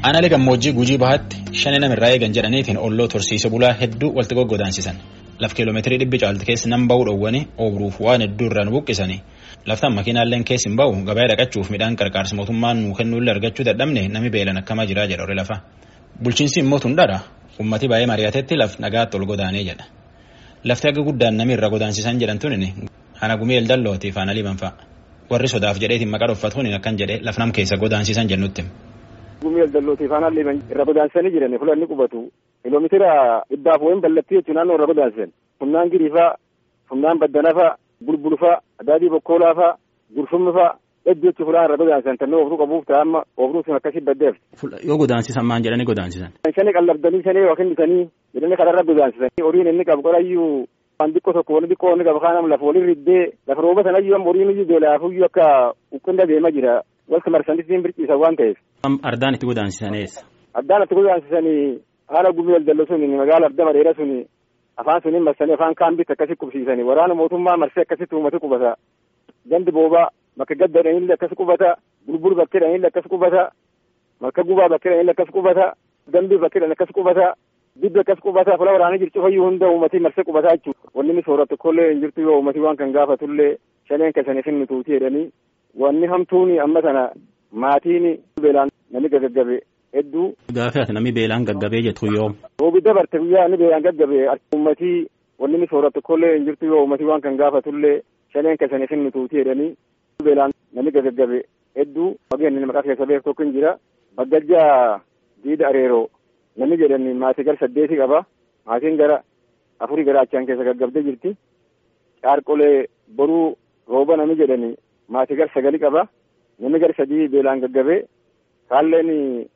Aanaalee gammoojjii gujii bahaatti shani namirraa eegan jedhaniitiin olloo tursiise bulaa hedduu walitti goggodaansisan laf kiiloomeetirii dhibbi caalti keessa nan ba'uu dhowwanii oobiruuf waan hedduu irraan buqqisanii laftaan makiinaalleen keessi hin ba'u gabaa dhaqachuuf midhaan qarqaarsa mootummaan nuu kennuullee argachuu dadhabne nami beelan akkamaa jiraa jedha horii lafa bulchiinsi immoo tundhaadha ummati baay'ee mari'atetti laf nagaatti ol godaanee jedha lafti akka guddaan nami irra godaansisan jedhan tunin hana gumii eldallootii faana liban fa'a warri sodaaf jedheetiin maqaa dhuffatuun akkan jedhe lafnam keessa godaansisan jennutti. Gumii eldallootii faana liban irra godaansisanii jiran fulanni qubatu kiiloomeetira dhibbaaf wayin ballattii jechuun naannoo irra godaansisan humnaan giriifaa humnaan baddanafaa bulbulfaa adaadii bokkoolaafaa gurfumnifaa hedduu jechuun fulaan irra godaansisan tannoo ooftuu qabuuf ta'amma ooftuu sun akkasii baddeef. Yoo godaansisan maan jedhanii godaansisan. Shani qallabdanii shanii yookiin bitanii jedhanii kanarra godaansisan horiin inni qabu qorayyuu waan xiqqoo tokko wani xiqqoo inni qabu kaanam lafa waliin riddee lafa rooba sanayyuu amma horiin iyyuu beelaafuyyuu akka uqqinda deema jira walta marsanitti birciisan waan ta'eef. Ardaan itti godaansisan eessa? Addaan itti godaansisanii haala gumii eldallo sun magaala arda bareeda sun afaan suniin marsanii afaan kaambitti akkasi qubsiisanii waraana mootummaa marsee akkasitti uummata qubata gandi boobaa bakka gaddadhanillee akkas qubata bulbul bakkeedhanillee akkas qubata marka gubaa bakkeedhanillee akkas qubata dambii bakkeedhan akkas qubata dibbi akkas qubata fula waraana jirtu fayyuu hunda uummatii marsee qubataa jechuudha wanni inni sooratu kollee hin jirtu yoo uummatii waan kan gaafatullee shaneen kasaniif hin nutuuti jedhanii wanni hamtuuni amma sana maatiin beelaan namni gaggabe hedduu. Gaafii ati namni beelaan gaggabee jettu yoo. Roobi dabarte guyyaa inni beelaan gaggabe uummatii wanni inni sooratu kollee hin jirtu yoo uummatii waan kan gaafatullee shaneen kasaniif hin nutuuti jedhanii beelaan namni gaggabe hedduu wageen inni maqaa keessa beeku tokko hin jira baggajjaa diida areeroo namni jedhani maatii gara saddeeti qaba maatiin gara afurii gara achaan keessa gaggabdee jirti caarqolee boruu rooba namni jedhani maatii gara sagali qaba namni gara sadii beelaan gaggabee kaalleen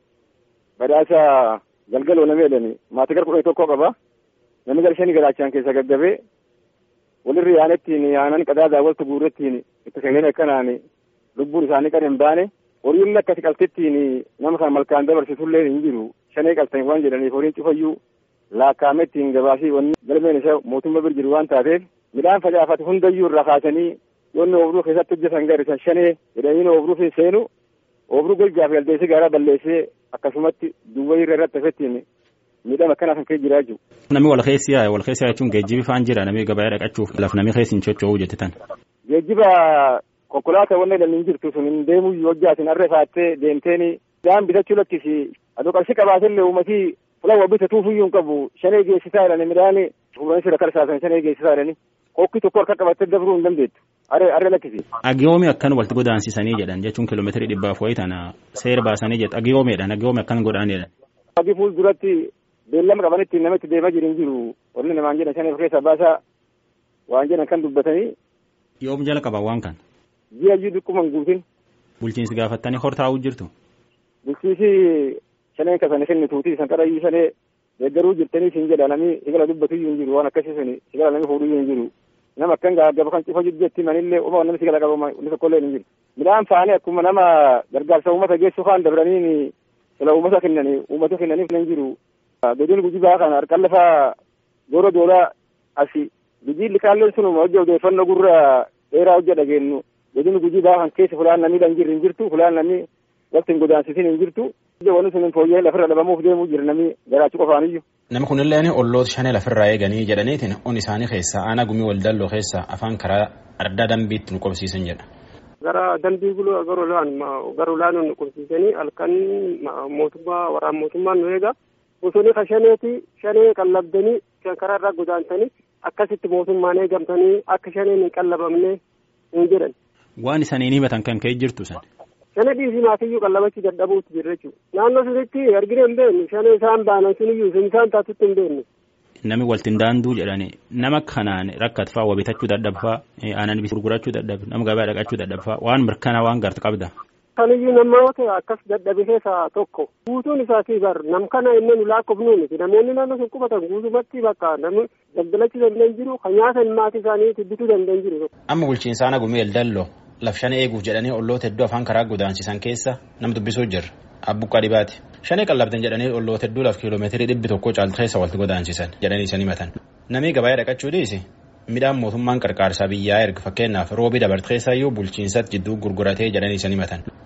badhaasa galgaloo namni jedhani maatii gara kudhanii tokko qaba namni gara shanii gara achaan keessa gaggabee walirri yaanettiin yaanan qadaadaa waltu guurrettiin itti sagaleen akkanaan lubbuun isaanii kan hin baane horiin akkasi qaltittiin nama kan malkaan dabarsitullee hin jiru shanee qaltan waan jedhaniif horiin cufayyuu laakkaamettiin gabaasii wanni galmeen isa mootummaa bir jiru waan taateef midhaan facaafate hundayyuu irraa kaasanii yoonni oobruu keessatti hojjetan garisan shanee jedhanii oobruu seenu oobruu golgaaf galdeessee gaaraa balleessee akkasumatti duwwaa irra irratti hafettiin midhaan akkanaa kan kee jiraa jiru. Namni wal keessi yaa'e wal keessa jechuun geejjibi faan jira namni gabaa dhaqachuuf laf namni keessi hin socho'uu jettitan. Geejjiba konkolaataa wanni hin jirtu sun hin deemuu yoo hojjaatin harree faattee deemteeni midhaan bitachuu lakkisi adoo qarshii qabaatellee uummatii fulaan wabbi tatuufiyyuu hin qabu shanee geessisaa jedhani midhaan fuudhanii sirra karsaasan shanee geessisaa jedhani kokki tokko harka qabattee dabruu hin dandeettu harree harree lakkisi. Agiyoomi akkan walitti godaansisanii jedhan jechuun kiiloomeetirii dhibbaaf wayii tana seera baasanii jedhu agiyoomiidhaan agiyoomi akkan godhaan jedhan. Agi fuulduratti beellama qabanitti nama itti deemaa jiru hin jiru warri namaan jedhan shanee keessa baasaa waan jedhan kan dubbatanii. Yoom jala qaban waan kan. Ji'a iyyuu dhikkuma hin guutin. Bulchiinsi gaafattanii hortaa'uu jirtu. Bulchiinsi shaneen kasanii kennituuti san qarayyuu shanee deeggaruu jirtanii siin jedha namni sigala dubbatu iyyuu hin jiru waan akkasii suni sigala namni fuudhu iyyuu hin jiru nama akkan gaaggaba kan cufa jetti manillee uma namni sigala qaba inni tokkollee hin jiru midhaan faanii akkuma nama gargaarsa uummata geessu kaan dabranii sila uummata kennanii uummata kennaniif hin jiru godin gujibaa kana harkaan lafaa goora doolaa asi gujii likaalleen sunuma hojja odeeffannoo gurra dheeraa hojja dhageenyu godin gujibaa kan keessa fulaan namni hin jirre hin jirtu fulaan namni waqti hin godaansisin hin jirtu. Wanni sun fooyya'ee lafirra dhabamuuf deemuu jira namni garaachuu qofaaniyyuu. Namni kunillee olloota shanee lafirraa eeganii jedhaniitiin on isaanii keessaa aanaa gumii waldalloo keessaa afaan karaa addaa dambiitti nu qobsiisan jedha. Gara dambii guluu gara olaan gara olaanoo nu qobsiisanii halkan mootummaa waraan mootummaan nu eega. Bosonni ka shaneeti shanee qallabdanii karaa irraa godaansanii akkasitti mootummaan eegamtanii akka shaneen hin qallabamne hin jedhan. Waan isaanii himatan kan ka'e jirtu san. Shana dhiisii maatiyyuu qallabachuu dadhabuutti jira jechuudha. Naannoo sunitti argina hin beeknu shana isaan baanan suniyyuu sun isaan taatutti hin beeknu. Nami waltiin daanduu jedhani nama kanaan rakkatfaa waa bitachuu dadhabfaa aanan gurgurachuu dadhabe nama gabaa dhaqachuu dadhabfaa waan mirkanaa waan gartu qabda. Kaniyyuu namoota akkas dadhabe keessaa tokko guutuun isaatii bar nam kana inni nu lakkoofnuu miti namoonni naannoo sun qubatan guutumatti bakka namni daldalachuu danda'an jiru kan nyaatan maatii isaanii bituu danda'an jiru. Amma bulchiinsa aanaa gumii eldalloo laf shanee eeguuf jedhanii olloota hedduu afaan karaa godaansisan keessa nam dubbisuu jirra abbuqqaa dhibaati shanee qallabdan jedhanii olloota hedduu laf kiiloomeetirii dhibbi tokko caaltu keessa walitti godaansisan jedhanii isan himatan namni gabaa dhaqachuu dhiisi midhaan mootummaan qarqaarsaa biyyaa erga fakkeenyaaf roobii dabarte keessayyuu bulchiinsatti jidduu gurguratee jedhanii isan himatan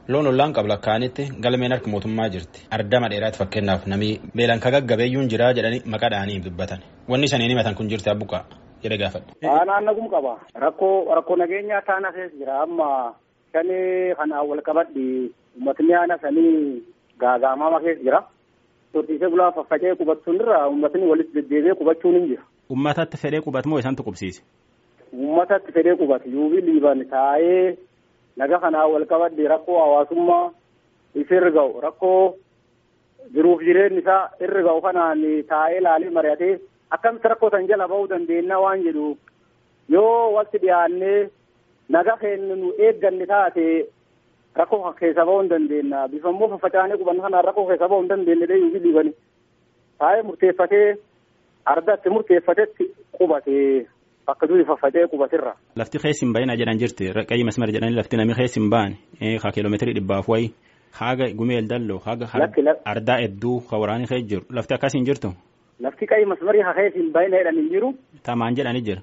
Loon ollaan qabu lakkaa'anitti galmeen harka mootummaa jirti. Ardama dheeraatti fakkeenyaaf namni beelan ka gaggabeeyyuun jira jedhanii maqaa dhahanii dubbatan. Wanni isaniin himatan kun jirti abbuqaa jedhe gaafadhe. Naannagum qaba. Rakkoo rakkoo nageenyaa taana keessa jira amma shanii kanaan wal qabadhi uummatni aana sanii gaagaamama keessa jira. Horsiisee bulaa faffacee qubachuun irra uummatni walitti deddeebi'ee qubachuun hin jira. Uummatatti fedhee qubatu moo isantu qubsiise? Uummatatti fedhee qubatu yuubii liiban taa'ee naga kanaa wal qabadhe rakkoo hawaasummaa isa irra ga'u rakkoo jiruuf jireenyi isaa irra ga'u kanaan taa'ee laalee mari'atee akkamitti rakkoo san jala ba'uu dandeenya waan jedhu yoo walitti dhiyaannee naga keenya nu eegganne taate rakkoo keessa ba'uu hin dandeenya bifa immoo faffacaanee qubanna kanaan rakkoo keessa ba'uu hin dandeenye dee yuubii liibani taa'ee murteeffatee ardatti murteeffatetti qubatee. Bakka durii faffacee qubatirra. Lafti keessi hin baay'ina jedhan jirti qayyii masmara jedhanii lafti namni keessi hin baane haa kiiloomeetirii dhibbaaf wayi haaga gumeel dalloo haaga ardaa hedduu ka waraanii keessa jiru lafti akkasii hin jirtu. Lafti qayyii masmarii haa keessi hin baay'ina jedhan hin jiru. Tamaan jedhanii jira.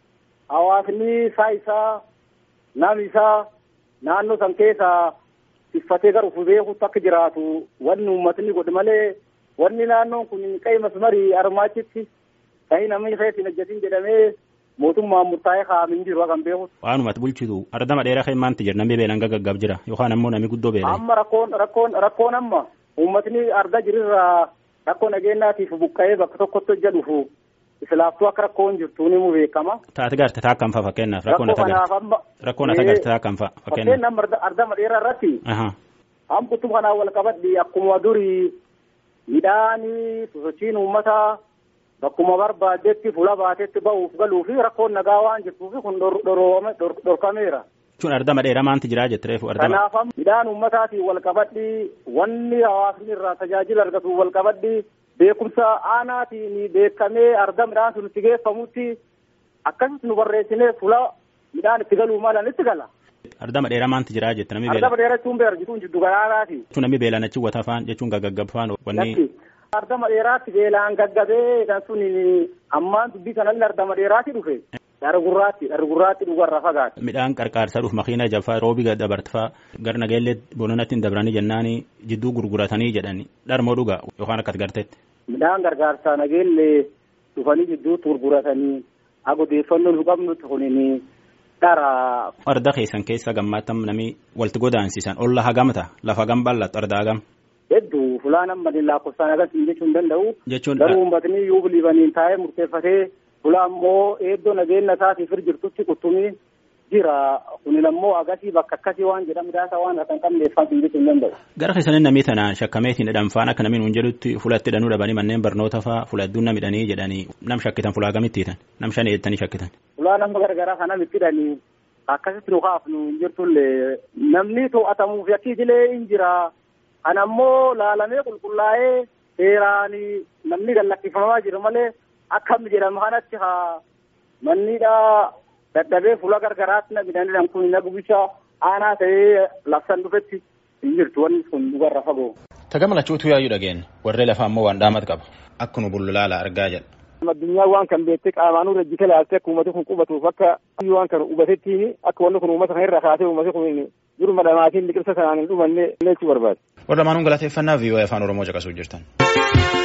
Hawaasni isaa isaa namni isaa naannoo san keessa tiffatee gara ufuu beekutti akka jiraatu wanni uummatni godhe malee wanni naannoon kun qayyii masmarii armaachitti qayyii namni keessa hin hojjetin jedhamee. mootummaan murtaa'ee kaa'amin jiru kan beeku. Waanumatti bulchitu ardama dheeraa kan maanti jira namni beelaan gaggab jira yookaan ammoo namni guddoo beelaa. Amma rakkoon rakkoon rakkoon amma uummatni argaa jirurraa rakkoo nageenyaatiif buqqa'ee bakka tokkotti hojja dhufu islaaftuu akka rakkoon jirtu ni mu beekama. Taati garte taa kan fa'a fakkeenyaaf rakkoon ata garte rakkoon ata garte taa kan fa'a fakkeenyaaf. Fakkeenyaaf ardama dheeraa irratti. Hamqutu kanaan wal qabadhi akkuma durii midhaanii sosochiin uummataa. Bakkuma barbaadetti fuula baatetti ba'uuf galuu fi rakkoon nagaa waan jirtuuf kun dhorkameera. Jechuun ardama dheeraa maanti jiraa jette reefu ardama. Kanaaf midhaan uummataatiin wal qabadhi wanni hawaasni irraa tajaajila argatu wal qabadhi beekumsa aanaatiin beekamee arga midhaan sun itti geeffamutti akkasitti nu barreessinee fuula midhaan itti galuu malan itti gala. Ardama dheeraa maanti jiraa jette namni beela. Ardama dheeraa jechuun beelarjituun jiddu garaaraati. Jechuun namni beelaan achi wata faan jechuun gaggaggab faan wanni. Ardama dheeraatti beelaan gaggabee kan sun ammaan dubbii kanallee ardama dheeraatti dhufe. Dharra gurraatti dharra gurraatti dhugarra fagaate. Midhaan qarqaarsaa dhuuf makiina jaffaa roobi dabartfaa gara nageellee bononatti hin dabranii jennaani jidduu gurguratanii jedhani dharmoo dhugaa yookaan akkas garteetti. Midhaan gargaarsaa nageellee dhufanii jidduutti gurguratanii agodeeffannoo nu qabnutti kunini dhara. Arda keessan keessa gammaattam namni walitti godaansisan olla hagamta lafa hagam bal'atu arda hagam. hedduu fulaan amma lakkoofsaan agarsiisu jechuu hin danda'u. Jechuun garuu uummatni yoo biliibaniin taa'ee murteeffatee fulaa immoo eeddoo nageenya isaatiif jirtutti quttumii jira kunin ammoo agasii bakka akkasii waan jedhamu daasa waan akka hin qabneeffatu jechuu hin danda'u. Gara keessaniin namni tanaan shakkameetiin hidhan faan akka namni nuun jedhutti fulatti hidhanuu dhabanii manneen barnoota faa fula hedduun nam hidhanii jedhanii nam shakkitan fulaa gamitti hiitan nam shan eettanii shakkitan. Fulaa nama garagaraa kanam itti hidhanii akkasitti nu kaafnu hin jirtullee namni to'atamuuf yakkii idilee hin jira. Kan ammoo laalamee qulqullaa'ee seeraan namni gallakkifamaa jiru malee akkam jedhama kanatti haa mannidhaa dadhabee fuula gargaraatti namidhaan kun nagubicha aanaa ta'ee labsan dhufetti hin jirtu wanni kun dhugarra fagoo. Tagama lachuutu yaayyuu dhageen warree lafaa ammoo waan dhaamat qaba akka nu bullulaala argaa jedha. Addunyaa waan kan beektee qaamaanuu rajjite laaltee akka uummati kun qubatuuf akka waan kan hubatettiin akka wanni kun uummata kan irra kaasee uummati kun jiruma dhamaatiin liqimsa sanaan hin dhumanne jechuu barbaade. Warra maanuun galateeffannaa vii'oo afaan Oromoo caqasuu jirtan.